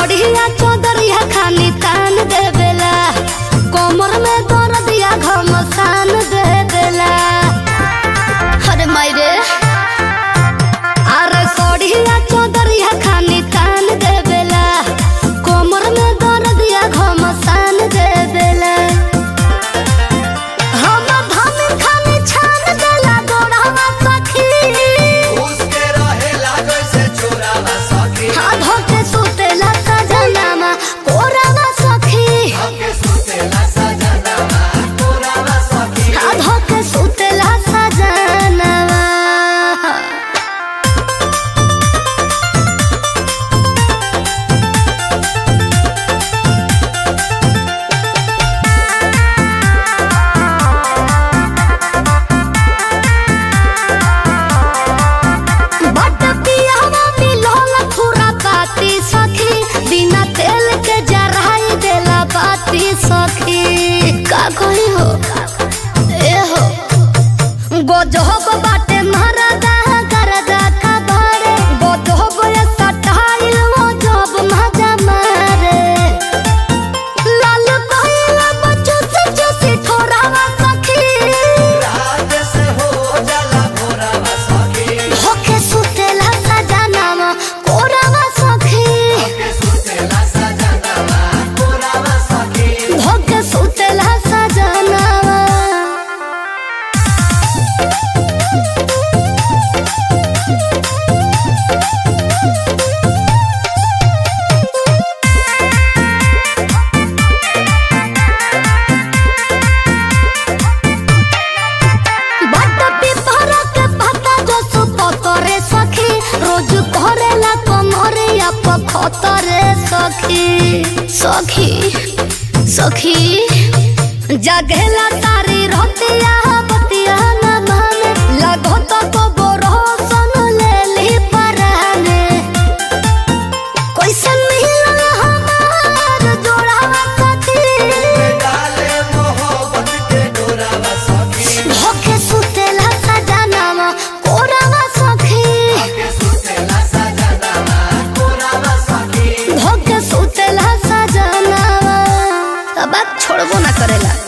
सड़िया चौदरिया खानी तान देवेला कोमर में दर्दिया घमसान देवेला अरे मायरे अरे सड़िया चौदरिया खानी तान देवेला कोमर में दर्दिया घमसान देवेला हम धन खानी छान देला गोड़वा सखी उसके रहेला जैसे चोरावा सखी आधो के सुतेला सजनामा कोरावा सखी हमके सुतेला सजनावा तोरावा सखी आधो के सुतेला सजनामा बट पियावा मिलोल थोड़ा बाती सखी बिना तेल के जराई देला बाती सखी का कही हो ए हो गोजहब बाटे महाराजा करदा का बारे गोजहब ये सटाइल वो जब मजा मारे लाल कहला बच्चों से जैसे ठोरावा सखी रात से हो जाला भोरावा सखी होके सुतेला सजनामा कोरावा सखी हमके सुतेला सजनावा तोरावा सखी होके सुतेला सजनामा बट पिपरा के पत्ता जो सुपतरे सखी रोज करेला कमरिया पखतरे सखी सखी सखी जगेला तारी रतिया बतिया न माने लगो तो को बोरोसन ले ली पराने कैसन मिलल हमार जोड़ावा सखी डाले मोहब्बत के डोरावा सखी होके सुतेला सजनामा कोरावा सखी हमके सुतेला सजनावा तोरावा सखी होके सुतेला सजनामा अब छोड़बो ना करेला